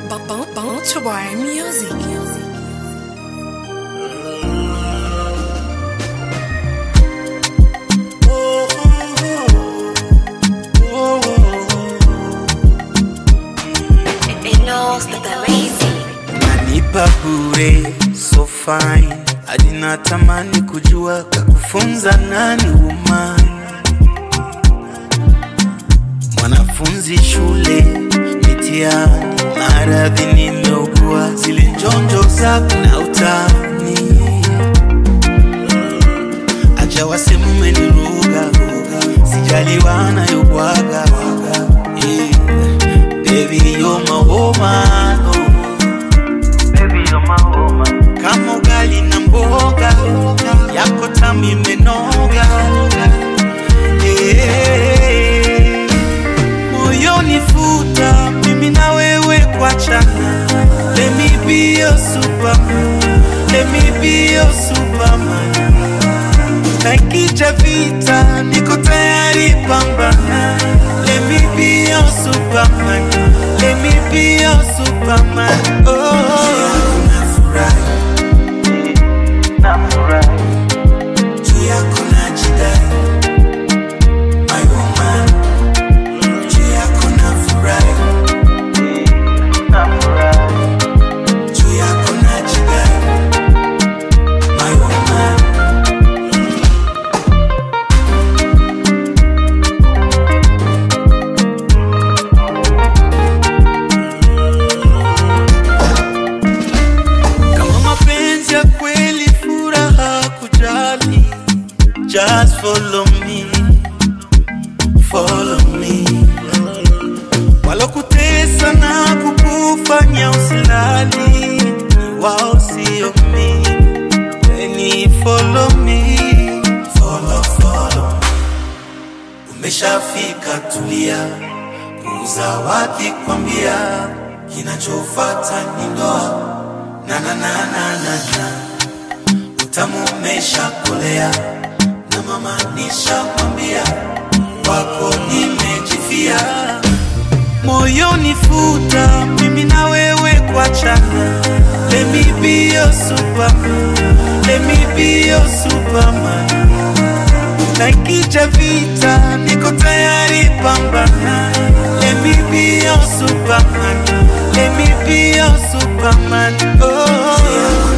Bounce Boy Music. Nanipa bure so fine hadi natamani kujua kakufunza nani woman mwanafunzi shule mitihani maradhi nimeugua zile njonjo zako na utani acha wasemu umeniruga sijaliwa nayobwaga yeah. Baby, you're my woman, oh. kama ugali na mboga yako tamu imenoga Eh, moyoni futa mimi na wewe kuachana let me be your superman let me be your superman na ikija vita niko tayari pambana let me be your superman let me be your superman oh nafurahi nafurahi juu yako najidai my woman juu yako nafurahi nafurahi juu yako najidai my woman kama mapenzi ya kweli furaha kujali just follow me follow me walokutesa na kukufanya usilali ni wao sio mi weni follow me follow, follow. umeshafika tulia kuuza wapi kwambia kinachofata ni ndoa na na na na na na utamu umeshakolea na mama nishakwambia wako nimejifia moyoni futa mimi na wewe kuachana let me be your superman let me be your superman na ikija vita niko tayari pambana let me be your superman let me be your superman oh